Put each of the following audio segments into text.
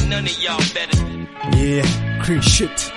ain't none of y'all better. Yeah, clean shit.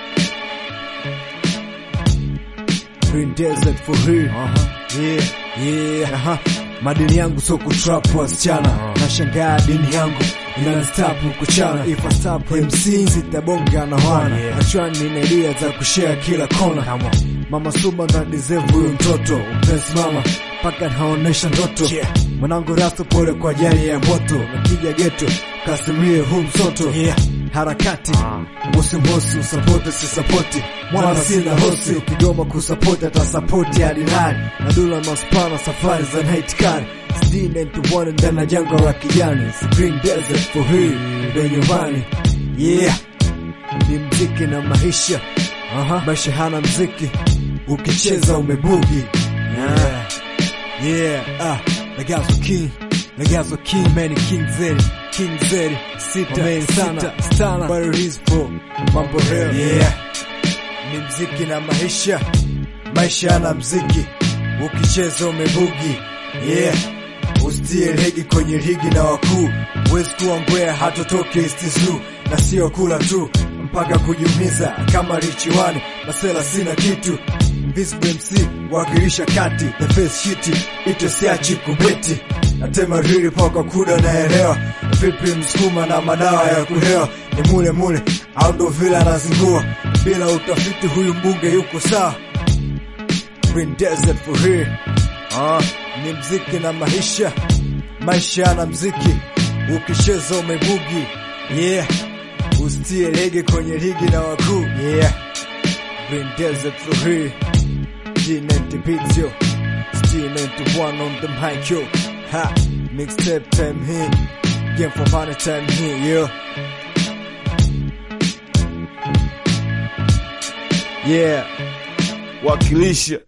Green desert for real. Uh-huh. Yeah, yeah. Uh-huh. Madini yangu so kutrap wasichana. Nashangaa dini yangu inanistapu kuchana. If I stop MC sitabonga na wana. Achwani nina idea za kushare kila kona. Mama Suba na deserve huyu mtoto. Mpenzi mama paka naonesha ndoto. Mwanangu rasto pole kwa jani ya moto. Nakija geto kasimie huu msoto. Harakati mosi mosi usapoti si sapoti mwana sina hosi ukigoma kusapoti hata sapoti hadi nani na dula maspana safari za night car sitini tuone ndani ya jangwa la kijani It's green desert for real ndo nyumbani yeah ni mziki na maisha Aha. maisha hana mziki ukicheza umebugi yeah. Yeah, ah, Legazo King, Legazo King, man, King Zeri, King Zeri, sita, man, sana, stana, but it is for mambo real. Yeah, ni mziki na maisha, maisha na mziki, ukicheza umebugi. Yeah, usitie legi kwenye ligi na wakuu, huwezi kuwa ngwea hatotoke istizu, na sio kula tu mpaka kujiumiza kama richiwani, masela sina kitu Invisible MC wakilisha kati the face shiti ito siachi kubeti natema rili paka kuda naelewa vipi msukuma na madawa ya kulewa ni mule mule au ndo vile anazingua bila utafiti huyu mbunge yuko sawa Green Desert for real ah, ni mziki na maisha maisha na mziki ukicheza umebugi yeah usitie lege kwenye ligi na wakuu yeah Green Desert for real G90 beats yo G91 on the mic yo Ha Mixtape time here Game for money time here yo Yeah wakilisha